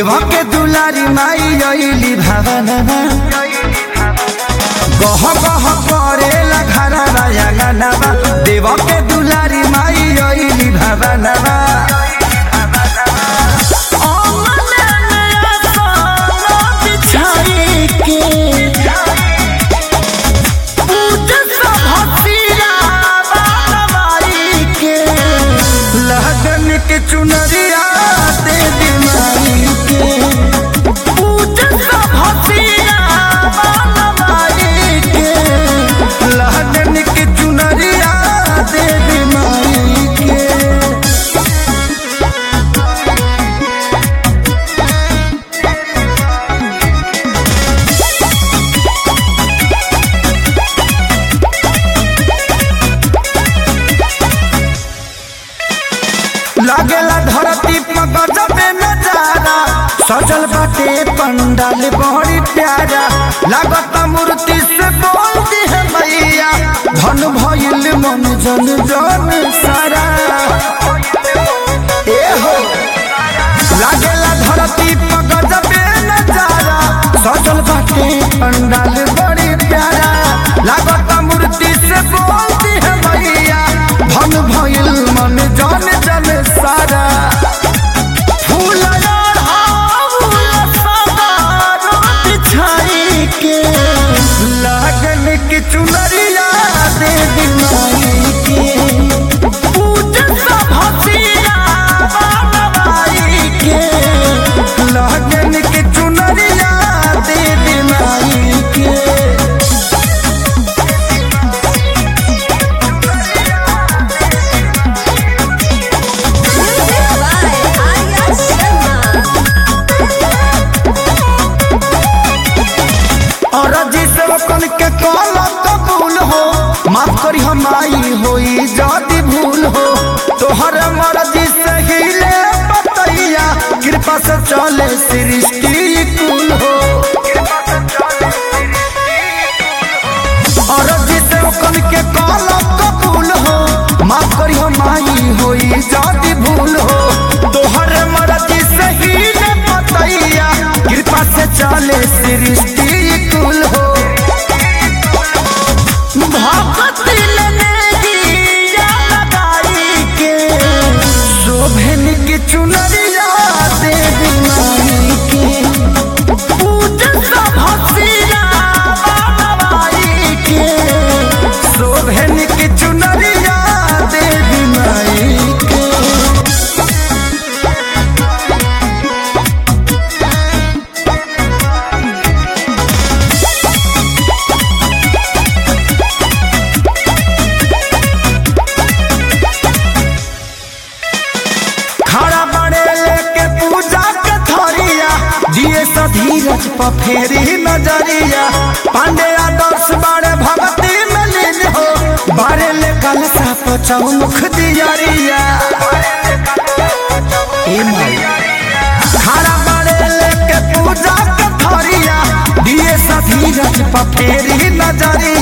देवा के दुलारी माई अइली भावनवा गह गह करेला घरा राया गानवा देवा के दुलारी माई अइली भावनवा लगन के चुनरिया दे दी माई के लगन के चुनरिया दे दी माई के लागेला धरती पर गजबे नजारा सजल बाटे पंडाल बड़ी प्यारा लागत मूर्ति से बोलती है मैया धन भइल मन जन जन सारा ए हो लागेला धरती पर गजबे नजारा सजल बाटे पंडाल बड़ी प्यारा लागत मूर्ति से बोलती है मैया धन भइल मन जन जन सारा फूल यार हाउल सदार बिछाई के लगन की चुनरिया दे दी माई के लगन की चुनरिया दे दी माई के Arya Sharma. और जिसे कन के कॉल कबूल हो माफ करी हम आई होई जाति भूल हो तोहर मर्जी से हिले बतैया कृपा से चले सृष्टि कुल हो और जिसे कन के कॉल कबूल हो माफ करी हम आई होई जाति भूल हो तोहर मर्जी से हिले बतैया कृपा से चले सृष्टि कुल हो शोभन की चुनरिया देवी माई के शोभन की चुनरिया देवी माई के खड़ा बड़े लेके पूजा के थरिया दिए धीरज पर फेरी नजरिया पांडे आदर्श बड़े भक्ति में लीन हो बड़े ले कलसा पर चौमुख दियरिया ए माई खड़ा बड़े लेके पूजा के थरिया दिए धीरज पर फेरी नजरिया